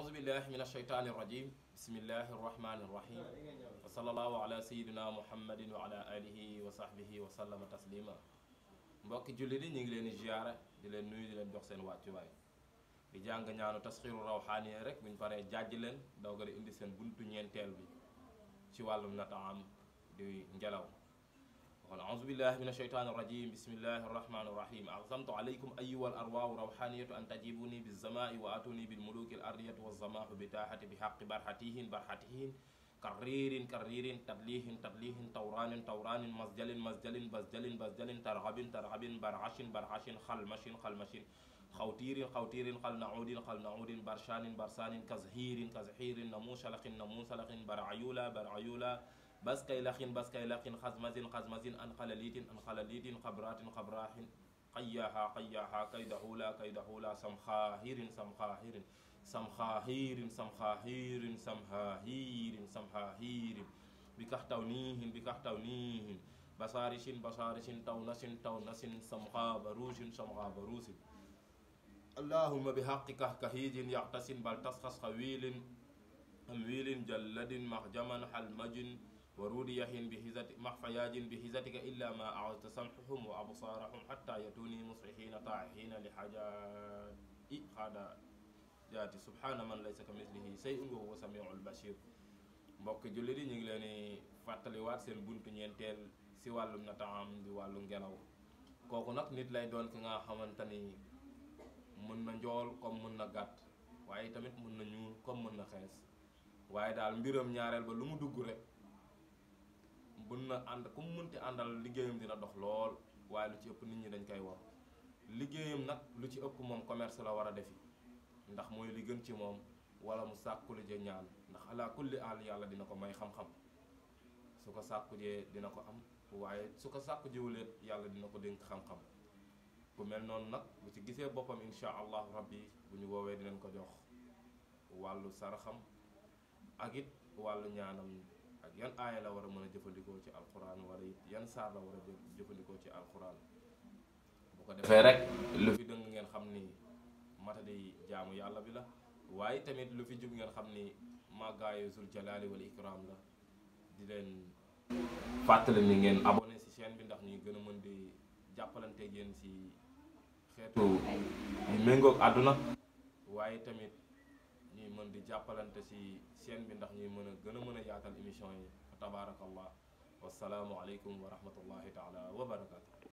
أعوذ بالله من الشيطان الرجيم بسم الله الرحمن الرحيم وصلى الله على سيدنا محمد وعلى آله وصحبه وسلم تسليما mbokki jullit yi ñu ngi leen di ziyaare di leen nuyu di leen jox seen wàccuwaay di jàng ñaanu tasxiiru rawxaaniya rek buñ paree jàjj leen doog a indi seen buntu ñeenteel bi ci wàllum nataam di ngelaw waxoon auzu billahi min asheytaan irrajim bismillahi arrahmani irrahim aqsamtu alaykum ayuha al arwaahu rawxaaniyatu an tajibuni bizamaai wa atuni bilmuluki al ardiyati wazamaahu bitaaxati bi xaqi barxatihin barxatihin karriirin karriirin tadlihin tadlihin tawraanin tawraanin masjalin masjalin basjalin basjalin tarxabin tarxabin barxashin barxashin xalmashin xalmashin xawtiirin xawtiirin xal nacuudin xal nacuudin barshaanin barsaanin kazhiirin kazhiirin namuusalaxin namuusalaxin barcayuula barcayuula baskay laxin baskay laxin xasmasin xasmasin an xalaliitin an xalaliitin xabraatin xabraaxin qayyaaha qayyaaha kaydaxuula kaydaxuula samxaahirin samxaahirin samxaahirin samxaahirin samxaahirin samxaahirin bi kax taw niihin bi kax taw niihin basaarishin basaarishin taw nasin taw nasin samxaa baruusin samxaa baruusin allahuma bi xaqi kax kahiijin yaxtasin bal tasxas xa wiilin am wiilin jalladin maxjaman xalmajin waruudi yaxin bi xisati maxfayaajin bi xisatika illa ma awasta samxuhum wa absaarahum xatta yatuuni musrixiina taaxiina li xajaat i xaada jaati subhaana man laysa ka mislihi shay'un wa huwa samiul bashir mbokk jullit yi ñu ngi leen di fàttaliwaat seen buntu ñeenteel si wàllum nataam di wàllu ngelaw kooku nag nit lay doon ki nga xamante ni mën na njool comme mën na gàtt waaye tamit mën na ñuul comme mën na xees waaye daal mbiram ñaareel ba lu mu dugg rek mën na ànd ku mu mënti àndal liggéeyam dina dox lool waaye lu ci ëpp nit ñi dañ koy war liggéeyam nag lu ci ëpp moom commerce la war a defi ndax mooy li gën ci moom wala mu sàkku lu je ñaan ndax ala kulli àll yàlla dina ko may xam-xam su ko sàkku jee dina ko am waaye su ko sàkku jiwuleet yàlla dina ko dénk xam-xam ku mel noonu nag bu ci gisee boppam insha allahu rabbi bu ñu woowee dinañ ko jox wàllu saraxam ak it wàllu ñaanam ak yan aaya la war a mën a jëfandikoo ci alquran wala it yan saar la war a jëfandikoo ci alquran bu ko defee rek lu fi dëng ngeen xam ni matadi jaamu yàlla bi la waaye tamit lu fi jub ngeen xam ni màggaayu zul jalaali wal ikram la di leen fàttali ni ngeen abonné ci chaîne bi ndax ñuy gën a mën di jàppalante yéen ci xeetu yu méngoog àdduna waaye tamit ñuy mën di jàppalante ci chaîne bi ndax ñuy mën a gën a mën a yaatal émission yi fa tabaarakallah wasalaamu aleykum wa rahmatullahi taala wa barakatu